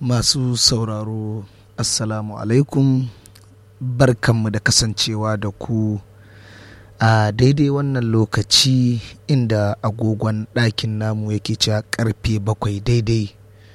Masu sauraro Assalamu alaikum barkanmu da kasancewa da ku a daidai wannan lokaci inda agogon ɗakin namu yake cewa karfe bakwai daidai.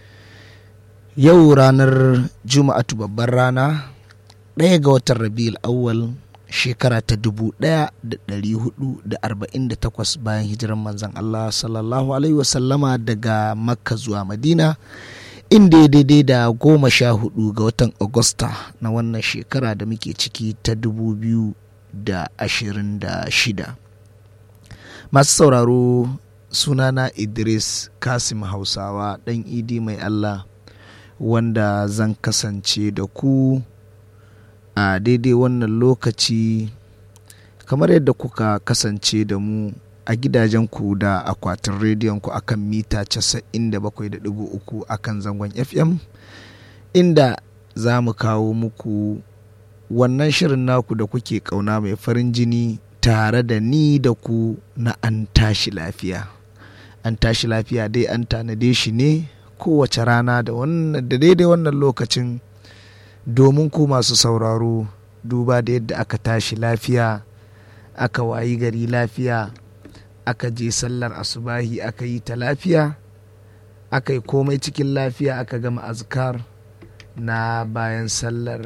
Yau ranar Juma'atu babbar rana ɗaya ga watan Rabiul awwal shekara ta dubu ɗaya da ɗari hudu da arba'in da takwas bayan hijiran manzan Allah sallallahu alaihi wasallama daga Makka zuwa Madina. inda ya daidai da goma sha hudu ga watan agusta na wannan shekara da muke ciki ta dubu biyu da ashirin da shida masu sauraro sunana idris kasim hausawa dan idi mai allah wanda zan kasance da ku a daidai wannan lokaci kamar yadda kuka kasance da mu a gidajenku da akwatin rediyonku akan mita 97.3 akan zangon fm inda za mu kawo muku wannan shirin naku da kuke kauna mai farin jini tare da ni da ku na an tashi lafiya an tashi lafiya dai an tanade shi ne kowace rana da daidai wannan lokacin domin ku masu sauraro duba da yadda aka tashi lafiya aka wayi gari lafiya aka je sallar asubahi aka yi ta lafiya aka yi komai cikin lafiya aka gama azkar na bayan sallar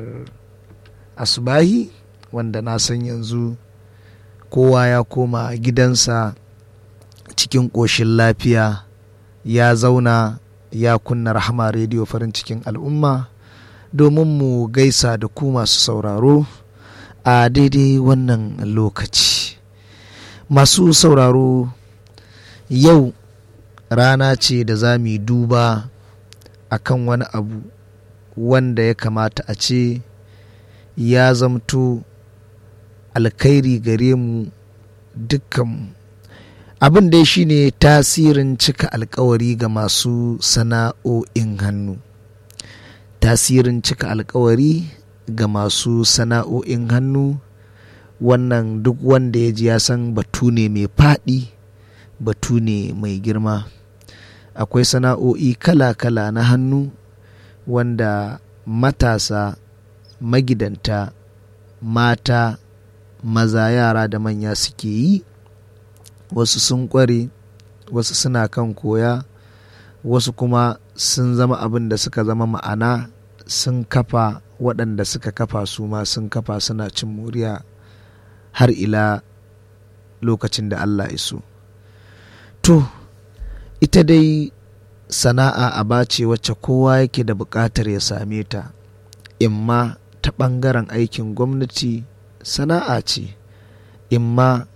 asubahi wanda na san yanzu kowa ya koma gidansa cikin ƙoshin lafiya ya zauna ya kunna rahama rediyo farin cikin al'umma domin mu gaisa da ku masu sauraro a daidai wannan lokaci masu sauraro yau rana ce da za mu yi duba a kan wani abu wanda ya kamata a ce ya zamto alkhairi gare mu dukkanmu abin dai shine tasirin cika alkawari ga masu sana'o'in hannu tasirin cika alkawari ga masu sana'o'in hannu wannan duk wanda ya ji ya san batu ne mai faɗi batu ne mai girma akwai sana'o'i kala-kala na hannu wanda matasa magidanta mata maza yara da manya suke yi wasu sun ƙware wasu suna kan koya wasu kuma sun zama abin da suka zama ma'ana sun kafa waɗanda suka kafa su ma sun kafa suna cin moriya har ila lokacin da Allah iso. To, ita dai sana'a aba ce wacce kowa yake da buƙatar ya same ta, imma ta ɓangaren aikin gwamnati sana'a ce, imma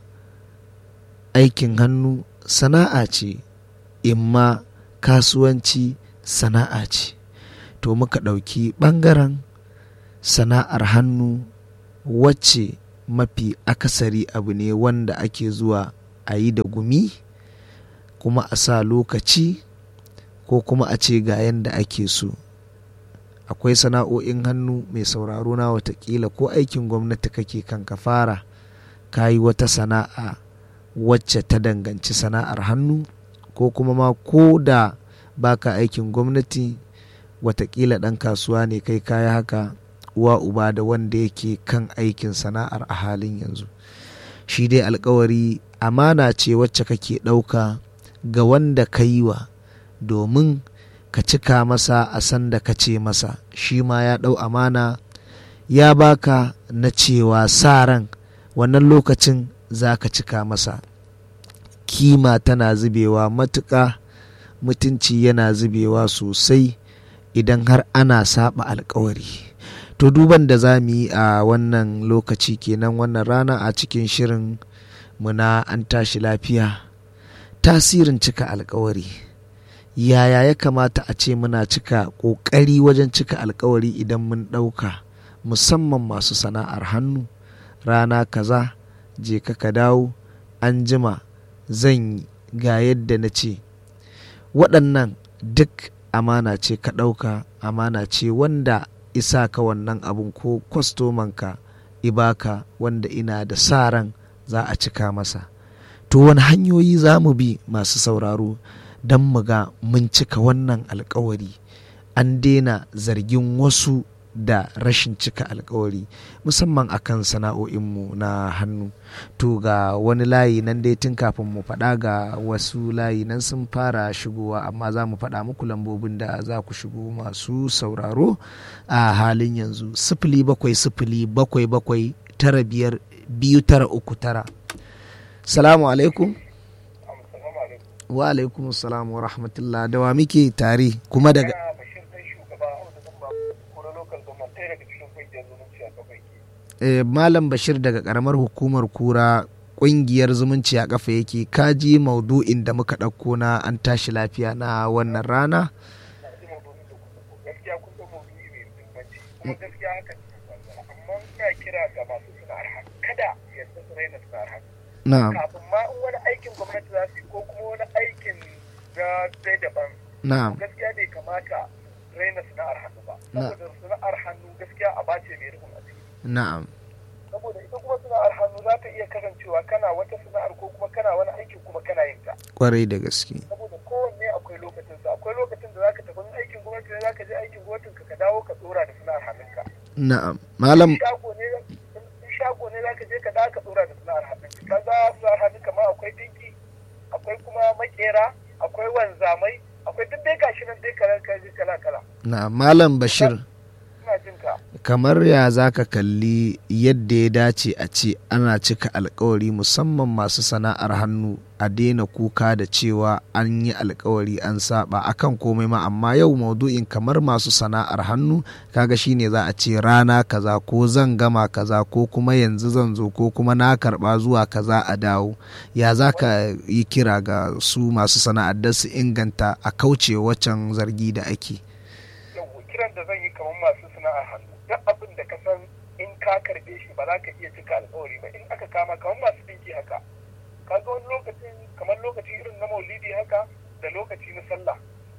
aikin hannu sana'a ce, imma kasuwanci sana'a ce. To, muka ɗauki ɓangaren sana'ar hannu wacce mafi akasari abu ne wanda ake zuwa a yi da gumi kuma a sa lokaci ko kuma a ce ga yadda ake so akwai sana'o'in hannu mai sauraro na watakila ko aikin gwamnati kake kan ka fara ka yi wata sana'a wacce ta danganci sana'ar hannu ko kuma ma ko da baka aikin gwamnati watakila ɗan kasuwa ne kai kaya haka uwa uba da wanda yake kan aikin sana'ar a halin yanzu shi dai alkawari amana ce wacce kake ɗauka ga wanda ka yi wa domin ka cika masa a san da ka ce masa shi ma ya ɗau amana ya baka na cewa sa ran wannan lokacin za ka cika masa kima tana zubewa matuƙa mutunci yana zubewa sosai idan har ana saba alkawari to duban da za mu yi a wannan lokaci kenan wannan rana a cikin shirin muna an tashi lafiya tasirin cika alkawari yaya ya kamata a ce muna cika ƙoƙari wajen cika alkawari idan mun ɗauka musamman masu sana'ar hannu rana kaza je ka ka dawo an jima zan yi ga yadda na ce waɗannan duk amana ce ka ɗauka amana ce wanda isa ka wannan abun ko kwastomanka ibaka wanda ina da sa ran za a cika masa to wani hanyoyi za mu bi masu sauraro don mu ga mun cika wannan alkawari an daina zargin wasu da rashin cika alkawari musamman akan sana'o'inmu na hannu to ga wani layi nan dai tun kafin mu faɗa ga wasu layi nan sun fara shigowa amma za mu faɗa muku lambobin da za ku shigo masu sauraro a halin yanzu sifili bakwai sifili bakwai bakwai tara biyar biyu tara uku tara salamu alaikum wa alaikum salam wa rahmatullah da wa muke tare kuma daga eh, malam bashir daga karamar hukumar kura kungiyar zumunci a kafa yake kaji maudu'in da muka ɗauko na an tashi lafiya na wannan rana na'am kafin ma in wani aikin gwamnati za su yi ko kuma wani aikin na dai daban na'am gaskiya bai kamata raina sana'ar hannu ba saboda sana'ar hannu gaskiya a bace mai rufin asiri na'am saboda ita kuma sana'ar hannu za ta iya kasancewa kana wata sana'ar ko kuma kana wani aikin kuma kana yin ta kwarai da gaske saboda kowanne akwai lokacin sa akwai lokacin da zaka tafi aikin gwamnati ne zaka je aikin gwamnatin ka ka dawo ka dora da sana'ar hannunka na'am malam shago ne in shago ne zaka je ka dawo ka dora da sana'ar hannunka kaga sana'ar hannunka ma akwai dinki akwai kuma makera akwai wanzamai akwai duk dai gashi nan dai kala kala kala na malam bashir ina jin ka kamar ya za ka kalli yadda ya dace a ce ana cika alkawari musamman masu sana'ar hannu a daina kuka da cewa an yi alkawari an saba akan komai ma amma yau maudu'in kamar masu sana'ar hannu kaga shine za a ce rana kaza ko zan gama kaza ko kuma yanzu zan zo ko kuma na karba zuwa kaza a dawo ya za ka yi kira ga su masu sana'ar da su inganta a kauce waccan zargi da ake yau kiran da zan yi kamar masu sana'ar hannu duk abin da ka san in ka karbe shi ba za ka iya cika alkawari ba in aka kama kamar masu dinki haka kaga wani lokacin kamar lokaci irin na maulidi haka da lokaci na sallah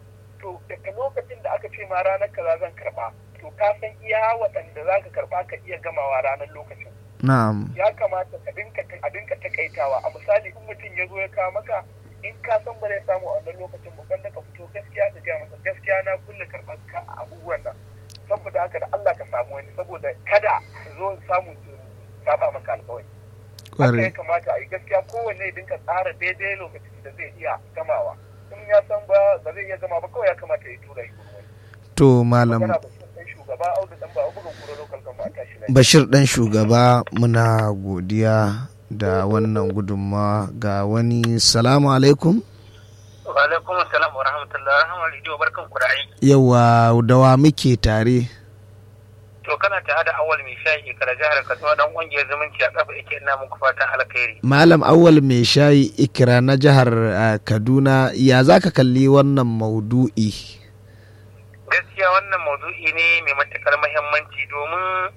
to daga lokacin da aka ce ma ranar kaza zan karba to ka san iya waɗanda za ka karba ka iya gamawa ranar lokacin na'am ya kamata ka dinka a dinka takaitawa a misali in mutum ya zo ya kawo maka in ka san ba zai samu a wannan lokacin ba kan ka fito gaskiya ka gaya masa gaskiya na kulle karɓar ka a abubuwan nan saboda haka da Allah ka samu wani saboda kada su zo samu su saba maka alƙawari haka ya kamata a yi gaskiya kowanne ya dinka tsara daidai lokacin da zai iya gamawa in ya san ba ba zai iya gama ba kawai ya kamata ya tura yi to malam magana ba sun shugaba audu dan ba bugun kuro lokal gama a tashi lafiya bashir dan shugaba muna godiya da wannan gudunmawa ga wani salamu alaikum wa alaikum assalam wa rahmatullahi wa rahmatullahi wa barkan ku da aiki yawa dawa muke tare to kana tare da awal mai shayi kala jihar Kaduna dan kungiyar zumunci a kafa yake ina muku fatan alkhairi malam awal mai shayi ikira na jihar uh, kaduna ya za ka kalli wannan maudu'i gaskiya wannan maudu'i ne mai matukar muhimmanci domin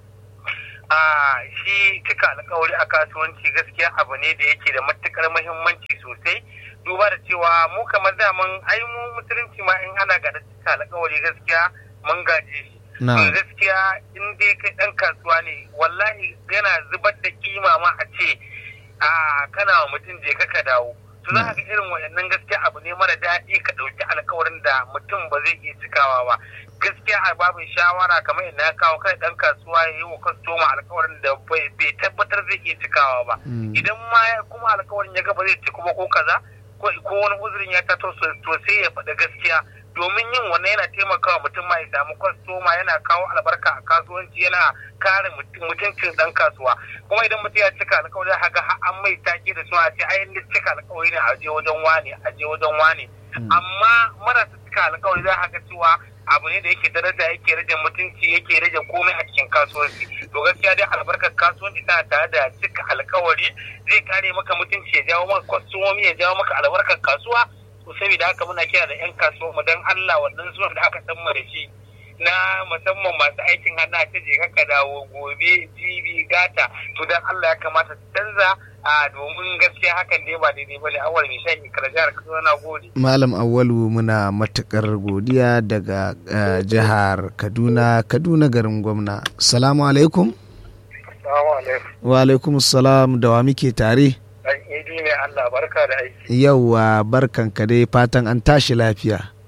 a shi cika alkawari a kasuwanci gaskiya abu ne da yake da matukar muhimmanci sosai duba da cewa mu kamar daman ai mu musulunci ma in ana ga cika alkawari gaskiya mun gaje shi na gaskiya in dai kai dan kasuwa ne wallahi yana zubar da kima ma a ce a kana wa mutum je ka dawo to za ka ga irin waɗannan gaskiya abu ne mara daɗi ka ɗauki alkawarin da mutum ba zai iya cikawa ba gaskiya a babin shawara kamar ina ya kawo kai dan kasuwa ya yi wa kwastoma alkawarin da bai tabbatar zai iya cikawa ba idan ma kuma alkawarin ya ga ba zai ci kuma ko kaza ko wani uzurin ya tato to sai ya faɗi gaskiya domin yin wannan yana taimakawa mutum ma ya samu kwastoma yana kawo albarka a kasuwanci yana kare mutuncin dan kasuwa kuma idan mutum ya cika alkawari za ga an mai take da suna ce ayin cika alkawari ne a je wajen wane a je wajen wane amma marasa cika alkawari za ga cewa abu ne da yake daraja yake rage mutunci yake rage komai a cikin kasuwanci to gaskiya dai albarkar kasuwanci tana tare da cika alkawari zai kare maka mutunci ya jawo maka kwastomomi ya jawo maka albarkar kasuwa to saboda haka muna kira da 'yan kasuwa mu dan Allah wannan zuwan da aka san mu da shi na musamman masu aikin hannu ta je ka dawo gobe jibi gata to dan Allah ya kamata su canza a domin gaskiya hakan ne ba daidai bane awal mai shan ikra jihar Kaduna na gode malam awwalu muna matukar godiya daga uh, jihar Kaduna Kaduna garin gwamna assalamu alaikum Assalamu alaikum wa alaikum salam da wa muke tare dan idi ne Allah barka da aiki yauwa barkanka dai fatan an tashi lafiya na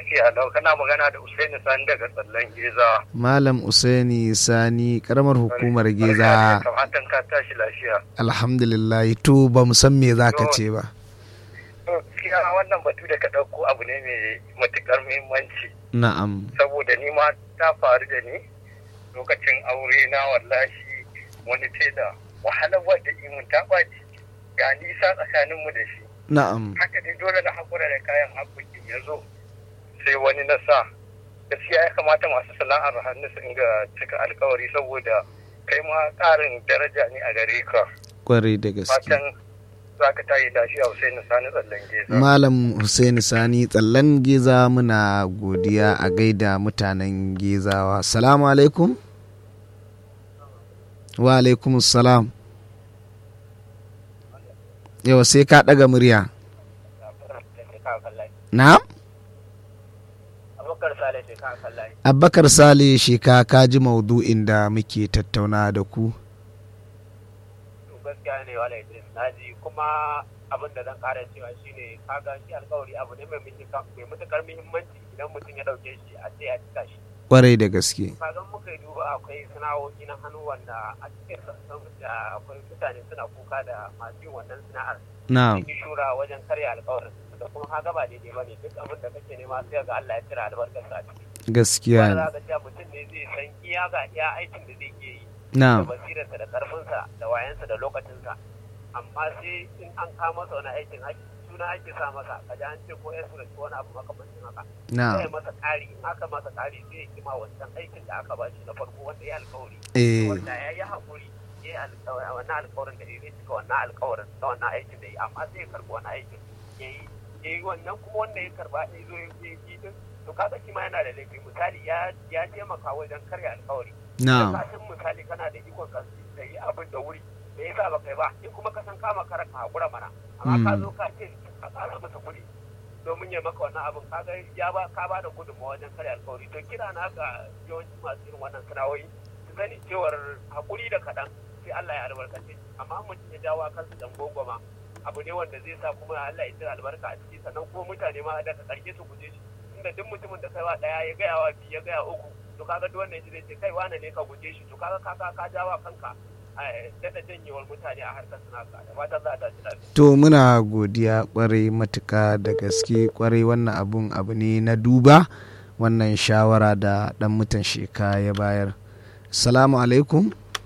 lafiya lau kana magana da Usaini Sani daga tsallan Geza. Malam Usaini Sani karamar hukumar Geza. Fatan ka tashi lafiya. Alhamdulillah to ba mu san me za ka ce ba. Gaskiya wannan batu da ka ɗauko abu ne mai matuƙar muhimmanci. Na'am. Saboda ni ma ta faru da ni lokacin aure na wallahi wani tela wahalar wadda imun ta ɓaci ga nisa tsakaninmu da shi. Na'am. haka dai dole na haƙura da kayan haƙoƙin ya zo sai wani na sa gaskiya ya kamata masu sana'ar hannu su inga cika alkawari saboda kai ma ƙarin daraja ne a gare ka Kwarai da gaske. fatan za ka tayi lafiya Hussein Sani tsallan geza Malam Hussein Sani tsallan Geza muna godiya a gaida mutanen Gezawa. Salamu alaikum. Wa alaikum salam. Yawa sai ka ɗaga murya. Na'am? abokar sale ce ka kallaye Abubakar Sale sheka ka ji maudu'in da muke tattauna da ku. to gaskiya ne wala idris na ji kuma abin da zan ƙara cewa shine kaga shi alkawari abu ne mai matuƙar muhimmanci idan mutum ya ɗauke shi a ce a cika shi Kwarai da gaske. kagan muka yi duba akwai sana'o'i na hannu wanda a cikin sassan da akwai mutane suna kuka da masu yin wannan sana'ar Na'am. sun yi shura wajen karya alkawarin da kuma ka gaba daidai ba ne duk abin da kake nema sai ga Allah ya cire albarkarsa a ciki Gaskiya wanda ne. za ka cewa mutum ne zai san iya ga iya aikin da zai iya yi da Na'am. basirarsa da karfinsa da wayansa da lokacinsa amma sai in an kawo masa wani aikin haƙi suna ake sa masa ka ji an ce ko ya sura ko wani abu makamancin haka sai Na'am. masa ƙari in aka masa ƙari sai ya kima wancan aikin da aka bashi na farko wanda ya alkawari Eh. wanda ya yi haƙuri ya yi alkawari wannan alkawarin da ya zai cika wannan alkawarin da wannan aikin da ya yi amma sai ya karɓi wani aikin ya yi ya yi wannan kuma wanda ya karɓa ya zo ya yi yi din to kaga shi ma yana da laifi misali ya ya taimaka wajen karya alkawari Na'am. ka san misali kana da ikon ka da yi abin da wuri da yasa ba kai ba in kuma ka san kama kara ka haƙura mana amma ka zo ka ce ka ƙara masa kuɗi domin ya maka wannan abin ka ga ya ba ka ba da gudunmawa wajen karya alkawari to kira na ga yawanci masu irin wannan sana'o'i su sani cewar haƙuri da kaɗan sai Allah ya albarkace amma mutum ya jawo kansu dan gogoma abu ne wanda zai sa kuma Allah ya cire albarka a ciki sannan kuma mutane ma daga ƙarshe su guje shi inda duk mutumin da kai wa ɗaya ya gaya wa biyu ya gaya uku to kaga duk wannan zai ce kai wane ne ka guje shi to kaga ka ka ka jawa kanka daɗa janyewar mutane a harkar sana'arka da fatan za a tashi lafiya. To muna godiya kwarai matuka da gaske kwarai wannan abun abu ne na duba wannan shawara da dan mutan sheka ya bayar. Salamu alaikum.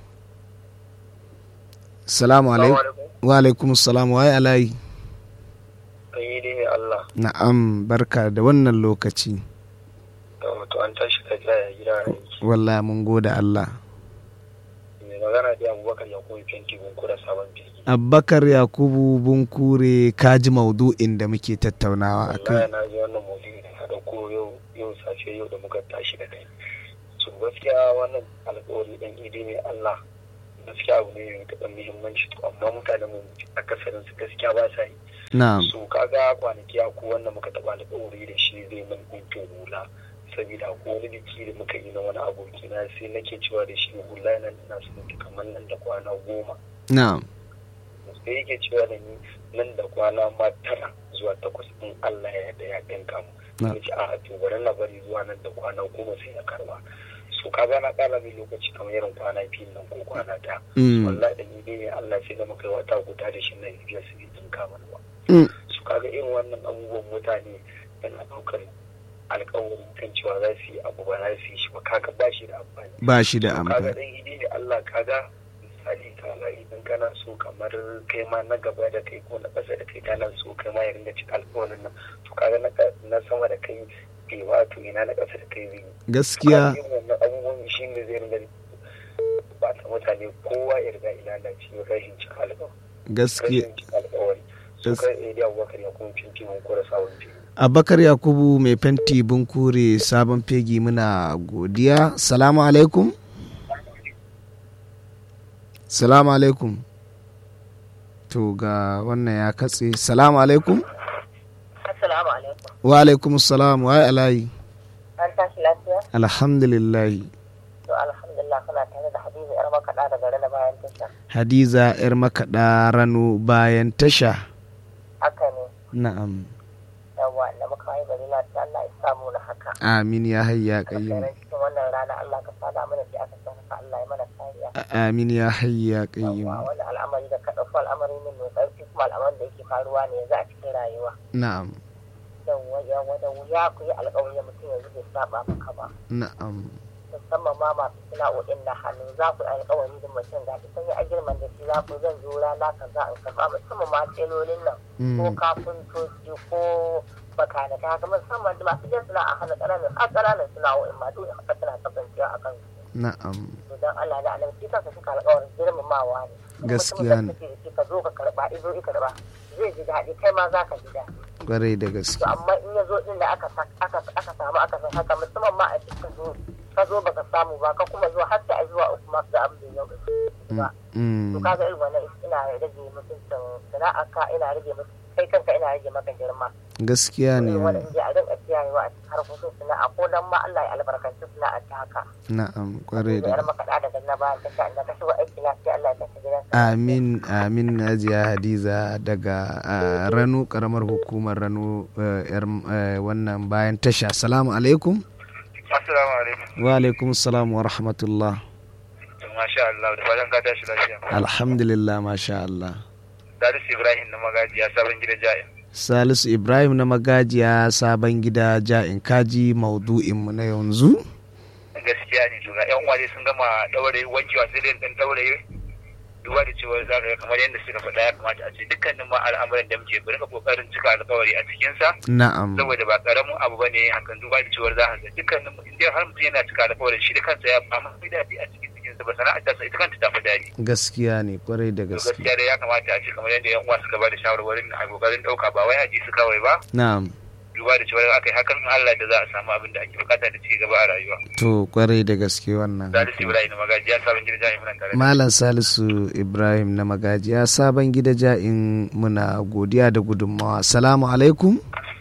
Salamu alaikum. Wa alaikum salam wa alayi. Sai dai Allah Na'am barka da wannan lokaci. da wato an tashi ka ya gida aiki. Wallahi mun gode Allah. Mai magana da Abubakar Yakubu Fenti Bunkura Sabon Fegi. Abubakar Yakubu Bunkure kaji maudu'in da muke tattaunawa a Wallahi kai. na ji wannan maudu'i da ka dauko yau yau safe yau da muka tashi da kai. So gaskiya wannan alƙawari ɗan idi ne Allah gaskiya abu ne mai taɓa muhimmanci to amma mutanen mu akasarin su gaskiya ba sa yi. Na'am. So kaga kwanaki a ko wanda muka taɓa alƙawari da shi zai min ɗinkin hula. Saboda ko wani biki da muka yi na wani aboki na sai nake cewa da shi hula nan ina son ta kamar nan da kwana goma. Na'am. sai yake cewa da ni nan da kwana ma tara zuwa takwas in Allah ya yarda ya ɗinka mu. Na. Ya ce a to bari na bari zuwa nan da kwana goma sai na karba. So kaga na ƙara mai lokaci kamar irin kwana biyu nan ko kwana ɗaya. Mm. Wallahi da ni dai ne Allah sai da muka yi wata guda da shi na biya su bai ɗinka mana ba. Mm. su kaga irin wannan abubuwan mutane yana ɗaukar alkawarin kan cewa za su yi abu ba za su yi shi ba kaga ba shi da amfani Ba shi da To kaga amfani. dan idi ne Allah kaga misali kaga idan kana so kamar kai ma na gaba da kai ko na ƙasa da kai kana so kai ma ya ringa cika alkawarin nan to kaga na ka- na sama da kai bai wato ina na ƙasa da kai zai yi Gaskiya. Kaga irin wannan abubuwan shi ne zai ringa ba ta mutane kowa ya riga ina da cikin rashin cika alkawari Gaskiya. rashin cika alkawari su Gas- kai Idi Abubakar ya kuma cinci mun kura sabon fili Abakar Yakubu mai fenti bunkure sabon fegi muna godiya. Salamu alaikum. Salamu alaikum. To ga wannan ya katse. Salamu alaikum. Assalamu alaikum. Wa alaikum salam wa alayi. An tashi lafiya? Alhamdulillahi. To alhamdulillah kana tare da Hadiza yar makaɗa daga rana bayan tasha. Hadiza 'yar makaɗa rano bayan tasha. Haka ne. Na'am. Da yawa da muka yi bari lafiya Allah ya samu na haka amin ya hayya qayyum alkhairan cikin wannan rana Allah ka sada mana shi aka san haka Allah ya mana kariya amin ya hayya qayyum yawa wani al'amari da ka ɗauko al'amari ne mai ƙarfi kuma al'amarin da yake faruwa ne yanzu a cikin rayuwa na'am yawa yawa da wuya ku yi alƙawari mutum yanzu bai saba maka ba na'am musamman ma masu sana'o'in na hannu za ku yi alƙawari da mutum ga shi sun yi agirman da shi za ku zan zo rana kaza in karɓa musamman ma telolin nan ko Mm. kafintoci ko makanaka haka musamman da masu jan sana'a hannu ƙananan a ƙananan sana'o'in ma dole haka tana kasancewa a kan na'am to don Allah da Allah shi kansa suka alƙawarin girmamawa ne Kuma Gaskiya mutumin da kake da shi ka zo ka karɓa izo i karɓa zai ji daɗi kai ma za ka ji daɗi kwarai da gaske to amma in ya zo din da aka sa- aka aka samu aka san haka musamman ma a cikin zo ka zo baka samu ba ka kuma zuwa har sai a zuwa uku ma ga abin da yau ba Mm. to kaga irin wannan ina rage mutuncin sana'a ka ina rage mutum kai kanka ina rage maka girma gaskiya ne irin wannan inda a rinka kiyayewa a cikin harkokin sana'a ko dan ma Allah ya albarkanci sana'a ta haka na'am kwarai da da yar makaɗa daga na bayan ta da ka shigo aiki lafiya Allah ya tafi gidan amin amin hajiya hadiza daga ah, rano karamar hukumar rano eh, yar eh, wannan bayan tasha salamu alaikum assalamu alaikum wa alaikum salam wa rahmatullah masha Allah da fatan ka tashi lafiya alhamdulillah masha Allah Salisu Ibrahim na magaji ya sabon gida ja'in salisu ibrahim na magajiya sabon gida ja'in kaji maudu'inmu na yanzu gaskiya ne to ga yan uwa dai sun gama daure wankewa sai dai dan daure duba da cewa za ka ga kamar yadda suka faɗa ya kamata a ce dukkanin ma al'amuran da muke bari ka kokarin cika alkawari a cikin sa na'am saboda ba karamin abu bane hakan duba da cewa za ka ga dukkanin mu inda har mutum yana cika alkawarin shi da kansa ya amma fi daɗi a cikin cikin sa ba sana'a ta ita kanta ta fi daɗi gaskiya ne kwarai da to gaske gaskiya dai ya kamata a ce kamar yadda yan uwa suka ba da shawarwarin a kokarin ɗauka ba wai a ji su kawai ba na'am duba da cewa aka yi hakan in Allah da za a samu abin da ake bukata da ci gaba a rayuwa to kwarai da gaske wannan Salisu Ibrahim na magaji ya sabon gida jami'in nan tare da Malam Salisu Ibrahim na magajiya sabon gida ja'in muna godiya da gudunmawa. Salamu alaikum.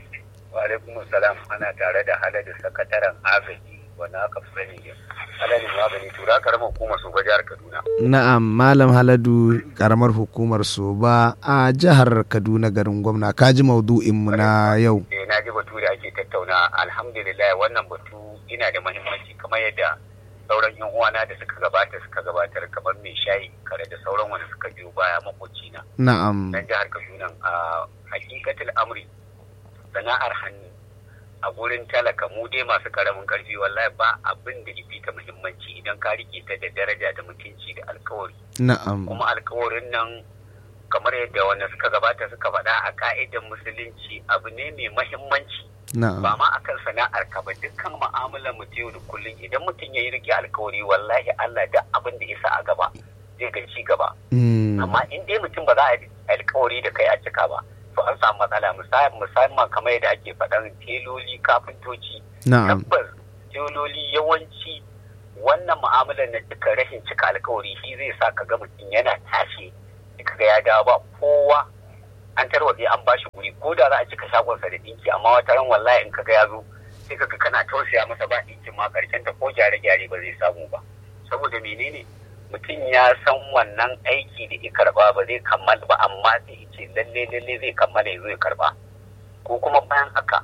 wa alaikum salam ana tare da haladu sakataren agaji wanda aka fi sani halalin magani tura karamar hukumar su jihar kaduna Na'am Malam Haladu karamar hukumar Soba a jihar Kaduna garin gwamna. Kaji maudu'inmu na yau. eh na ji batu da ake tattauna alhamdulillah wannan batu yana da mahimmanci kamar yadda sauran yan uwana da suka gabata suka gabatar kamar mai shayi kare da sauran wanda suka biyo baya makocina Na'am. nan jihar kaduna a hakikatul amri sana'ar hannu a gurin talaka mu dai masu karamin karfi wallahi ba abin da ifi ta muhimmanci idan ka rike ta da daraja da mutunci da alkawari Na'am. kuma alkawarin nan kamar yadda wanda suka gabata suka faɗa a ka'idar musulunci abu ne mai mahimmanci ba Na'am. ma akan sana'ar ka ba dukkan mu'amalar mu ta yau da kullum idan mutum ya yi rike alkawari wallahi Allah da abin da ya sa a gaba zai ga ci gaba Mm. amma in dai mutum ba za a yi alkawari da kai a cika ba to an samu matsala Musa- musamman kamar yadda ake faɗan teloli kafintoci Na'am. tabbas teloli yawanci wannan mu'amalar na cika rashin cika alkawari shi zai sa ka ga mutum yana tashi ka ga ya dawo ba kowa an tarwatse an bashi guri ko da za a cika shagonsa da ɗinki amma wata ran wallahi in ka ga ya zo sai ka ga kana tausaya masa ba ɗinkin ma karshen ta ko gyare-gyare ba zai samu ba saboda menene mutum ya san wannan aiki da ya karba ba zai kammala ba amma sai ya ce lalle lalle zai kammala ya zo ya karba ko kuma bayan haka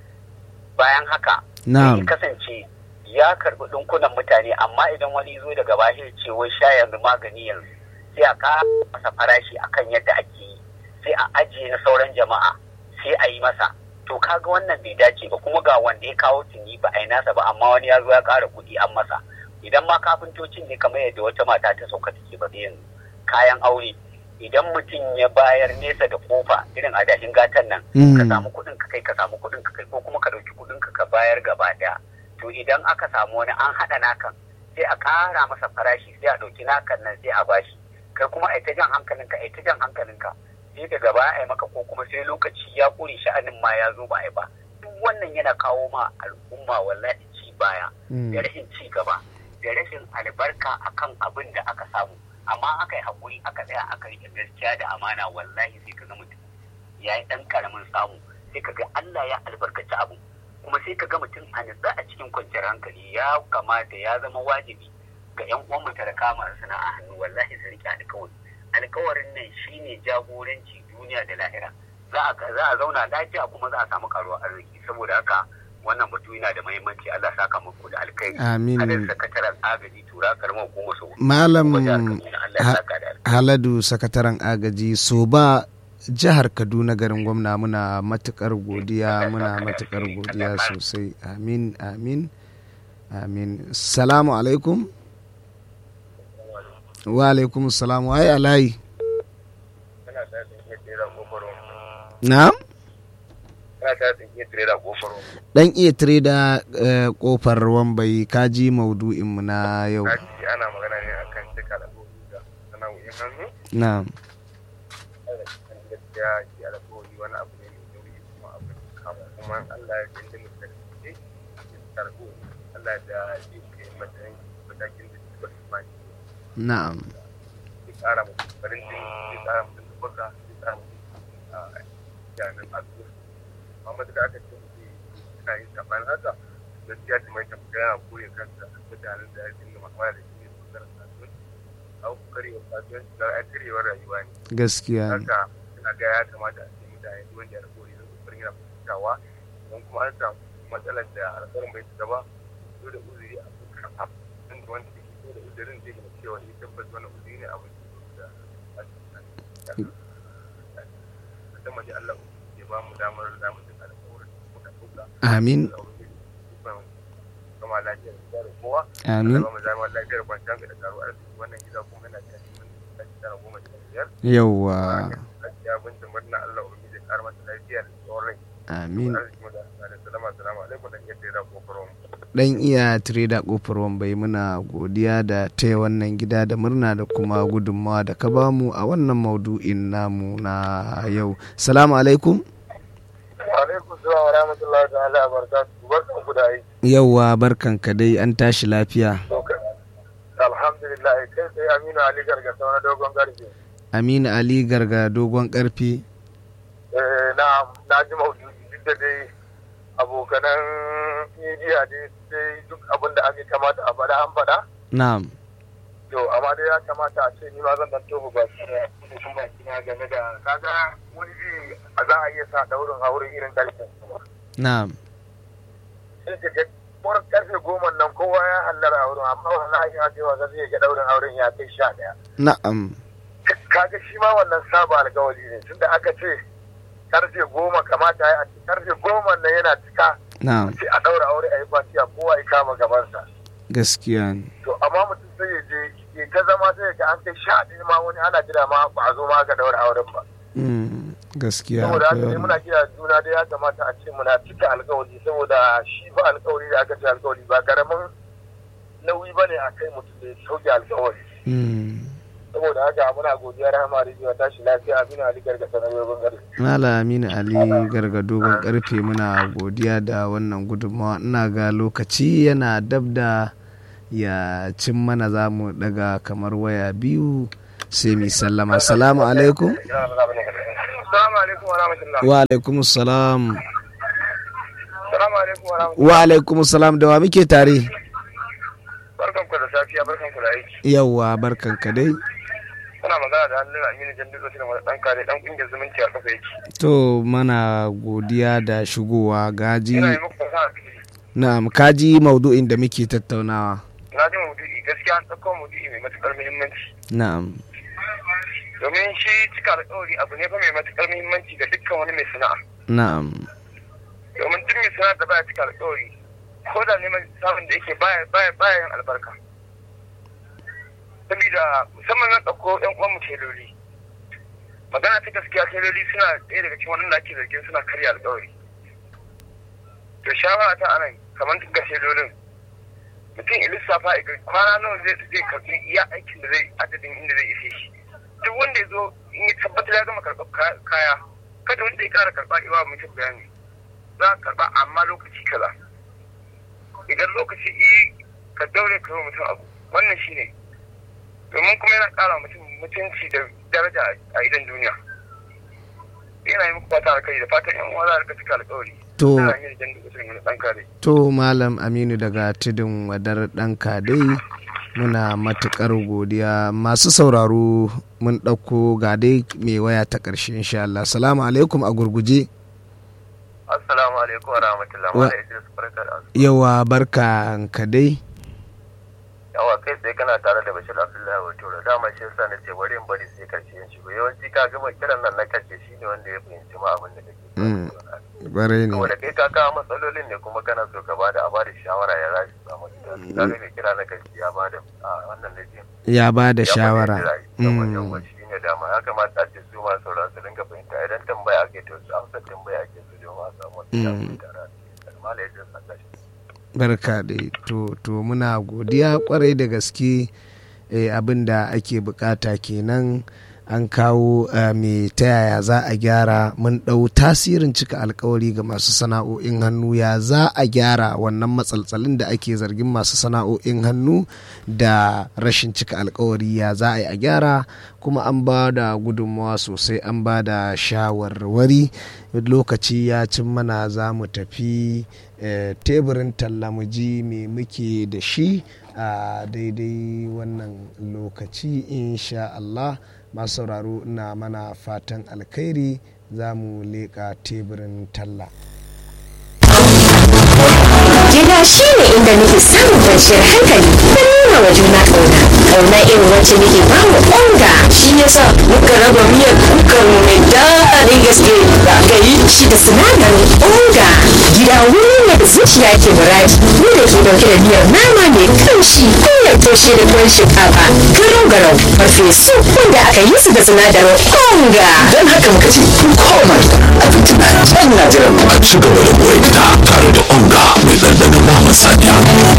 bayan haka sai Na'am. ya kasance ya karbi dinkunan mutane amma idan wani zo daga baya ya ce wai sha yanzu magani yanzu sai a ƙara masa farashi akan yadda ake yi sai a ajiye na sauran jama'a sai a yi masa to kaga wannan bai dace ba kuma ga wanda ya kawo tuni ba a yi nasa ba amma wani ya zo ya ƙara kuɗi an masa idan ma kafintocin ne kamar yadda wata mata ta sauka take ba yanzu kayan aure idan mutum ya bayar nesa da kofa irin adashin gatan nan ka Mm. samu kuɗin ka kai ka samu kuɗin ka kai ko kuma ka ɗauki kuɗin ka ka bayar gaba ɗaya to idan aka samu wani an haɗa nakan sai a ƙara masa farashi sai a ɗauki nakan nan sai a bashi kai kuma a ta jan hankalinka a ta jan hankalinka sai daga baya a yi maka ko kuma sai lokaci ya ƙure sha'anin ma ya zo ba a yi ba duk wannan yana kawo ma al'umma wallahi ci baya Mm. da rashin ci gaba da rashin albarka akan abin da aka samu amma aka yi haƙuri aka tsaya aka yi gaskiya da amana wallahi sai ka ga mutum ya yi ɗan ƙaramin samu sai ka ga Allah ya albarkaci abu kuma sai ka ga mutum a nutsa a cikin kwanciyar hankali ya kamata ya zama wajibi ga 'yan uwan talaka masu sana'a hannu wallahi su riƙe alƙawari alƙawarin nan shine jagoranci duniya da lahira za a za a zauna lafiya kuma za a samu karuwar arziki saboda haka wannan batu yana da muhimmanci Allah ya saka muku da alkai Amin. hadin sakataren agaji tura karamar hukumar su Malam Kuma jihar Kaduna, Allah ya Ha- saka da alkai Haladu sakataren agaji so ba jihar Kaduna garin gwamna muna matukar godiya muna matukar godiya sosai amin amin amin salamu alaikum wa alaikum salam wa alayi kana ta tsinke tsira kofar na'am kana ta tsinke tsira kofar dan iya tireda eh, kofar wambai kaji maudu'inmu na yau kaji ana magana ne akan cika da da sana'o'in hannu na'am da kan gaskiya shi alƙawari wani abu ne mai nauyi kuma abu ne kama kuma Allah ya jinda mu da shi ya karɓo Allah da shi ke matsayin matakin da shi ba su ma na'am ya ƙara mutum farin jini ya ƙara mutum da baka ya ƙara mutum a janin addu'a amma da aka ce mutum yana yin saɓanin haka gaskiya da mai tafiya yana koya kansa mutanen da ya dinga mamaya da shi ne su zara kasuwanci au karewa kasuwanci da ai karewar rayuwa ne gaskiya ne. haka ina ga ya kamata a ce mutane duk wanda ya alƙawari zan kokarin yana fahimtawa don kuma an samu matsalar da alƙawarin bai cika ba so da uzuri a kuka a inda wanda ke so da uzurin zai gina cewa ya tabbas wannan uzuri ne abin da da mace Allah ya ba mu damar da mu cika alƙawarin da muka ɗauka amin kama lafiyar da kowa amin ba mu zama lafiyar kwanciyar da karo arziki wannan gida kuma yana da cikin tara goma sha biyar yauwa ya binta murna Allah ubangiji ya kara mata lafiya da tsawon rai amin arziki mu da da salama salamu alaikum dan yadda ya ko faron dan iya tireda kofar wambai muna godiya da taya wannan gida da murna da kuma gudunmawa da ka bamu a wannan maudu'in namu na yau salamu alaikum alaikum salam wa rahmatullahi ta'ala wa barakatuhu barkan ku da aiki yauwa barkanka dai an tashi lafiya alhamdulillah kai sai Aminu Ali Gargasa na dogon garje aminu ali garga dogon karfe eh na na ji maudu'i duk da dai abokanan media dai sai duk abin da ake kamata a faɗa an faɗa na'am to amma dai ya kamata a ce ni ma zan dan tofa ba shi da baki na game da kaga wani ji a za a iya sa daurin aure irin karfe na'am sai ka ga wurin karfe goma nan kowa ya hallara a wurin amma wallahi ya ce wa zai ga daurin auren ya kai sha daya na'am kaga shi ma wannan saba alkawari ne tunda aka ce karfe goma kamata ya ce karfe goma nan yana cika na'am sai a daura aure a yi fatiya kowa ya kama gabansa gaskiya ne to amma mutum sai ya je ya ta zama sai ya ga an kai sha ɗaya ma wani ana jira ma ba a zo ma ka daura auren ba Mm, gaskiya saboda haka akwai ne wannan. muna kira juna da ya kamata a ce muna cika alkawari saboda shi ba alkawari da aka ce alkawari ba karamin nauyi ba ne a kai mutum da ya sauke alkawari Mm. saboda haka muna godiya rahama rijiyo tashi lafiya amina ali gargasa na yogon gari Mala Aminu Ali garga dogon karfe muna godiya da wannan gudunmawa ina ga lokaci yana dab da ya cin mana za mu daga kamar waya biyu sai mu sallama salamu alaikum Assalamu alaikum wa rahmatullah. wa alaikum salam Assalamu alaikum wa rahmatullah. wa alaikum salam da wa muke tare Barkan ku da safiya, barkan ku da aiki. yawwa barkanka dai Kuna magana da hannun Aminu Jandu Zosi da ɗan kare ɗan ƙungiyar zumunci a kafa yake. to mana godiya da shigowa gaji Ina yi muku fasaha na'am kaji maudu'in da muke tattaunawa na ji maudu'i gaskiya an ɗauko maudu'i mai matuƙar muhimmanci. na'am Domin shi cika alƙawari abu ne fa mai matuƙar muhimmanci ga dukkan wani mai sana'a. na'am Domin duk mai sana'a da baya cika alƙawari ko da neman samun da yake baya baya baya yin albarka. Sabida musamman zan ɗauko ƴan uwan mu teloli. Magana ta gaskiya teloli suna ɗaya daga cikin wannan da ake zargin suna karya alƙawari. To shawara ta anan kamar duk ga telolin mutum ya lissafa ya ga kwana nawa zai zai karɓi iya aikin da zai adadin inda zai ishe shi. duk wanda ya zo in ya tabbatar ya gama karɓar ka- kaya kada wanda ya ƙara karɓa iwa mutum bayani za a karɓa amma lokaci kaza idan lokaci i ka daure ka yi wa mutum abu wannan shi ne domin kuma yana ƙara mutum mutunci da daraja a idan duniya yana yi muku fata alkali da fatan yan uwa za a rika cika alkawari to ana yin jan duk wani ɗan kare To Malam Aminu daga tudun wadar ɗan kadai muna matukar godiya masu sauraro mun ɗauko ga dai mai waya ta ƙarshe insha Allah salamu alaikum a gurguje assalamu alaikum wa rahmatullahi Wa- wa idris barka da asuba. yawa barka ka dai yawa kai sai kana tare da bashir abdullahi wa tura dama shi yasa na ce bari in bari sai karshe in shigo yawanci ka gama kiran nan na karshe shine wanda ya fahimci ma abin da kake Mm. barai ne saboda kai ka kawo matsalolin ne kuma kana so ka bada a bada shawara ya za su samu gida ka ga mai kira na karshe ya bada a wannan da ke ya ba da shawara yawan Mm. yawan shi ne dama ya kamata a ce su masu sauraro su dinga fahimta idan tambaya ake to su amsa tambaya ake su domin a samu wata Mm. tare da malai da saka shi barka dai to to muna godiya kwarai da gaske eh, abin da ake bukata kenan an kawo eh, me ta yaya za a gyara mun ɗau tasirin cika alkawari ga masu sana'o'in hannu ya za a gyara wannan matsaltsalin da ake zargin masu sana'o'in hannu da rashin cika alkawari ya za a yi a gyara kuma an ba da gudunmawa sosai an ba da shawarwari lokaci ya cin mana za mu tafi eh, teburin talla mu ji me muke da shi a daidai wannan lokaci insha Allah masu sauraro ina mana fatan alkhairi za mu leƙa teburin talla Gida shi ne inda nake samun kwanciyar hankali da nuna wa juna ƙauna. Ƙauna irin wacce nake ba wa ƙonga. Shi ya sa muka raba miyar kukar mu mai daɗin gaske da aka yi shi da sinadarin ƙonga. Gida wuri ne da zuciya ke muradi. Ni da ke ɗauke da miyar nama mai kamshi miyar toshe da tuwon shinkafa. Garau garau farfesu wanda aka yi su da sinadarin ƙonga. don haka muka ce kun koma gida abinci na can na jiran mu a ci gaba da more gida tare da onga mai ɗanɗanon naman saniya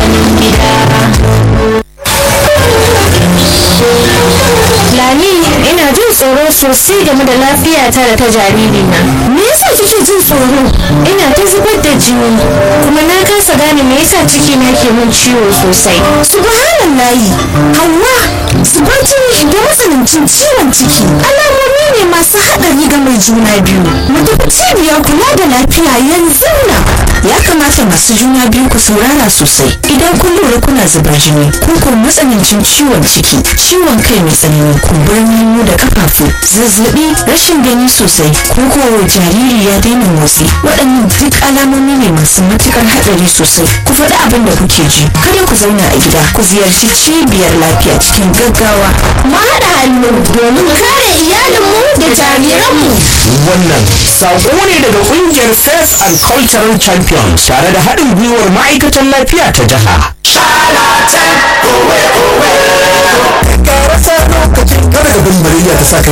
Lami, ina jin tsoro sosai game da lafiyata da ta jaririna. Me yasa kike jin tsoro? Ina ta zubar da jini, kuma na kasa gane me yasa ciki na ke min ciwo sosai. Subhanallahi, Hauwa, zubar jini da matsanancin ciwon ciki. Alamomi ne masu haɗari ga mai juna biyu. Mu tafi cibiyar kula da lafiya yanzu nan. Ya kamata masu juna biyu ku saurara sosai. Idan kun lura kuna zubar jini, ko ko matsanancin ciwon ciki, ciwon kai mai tsanani, kumburin hannu da kafafu, zazzabi, rashin gani sosai, ko ko jariri ya daina motsi. Waɗannan duk alamomi ne masu matukar haɗari sosai. Ku faɗi abin da kuke ji. Kada ku zauna a gida, ku ziyarci cibiyar lafiya cikin gaggawa. Mu haɗa hannu domin kare iyalinmu da jariranmu. wannan sako ne daga kungiyar faith and cultural champions tare da haɗin gwiwar ma'aikatan lafiya ta jiha kada ka bari malaria ta sa kai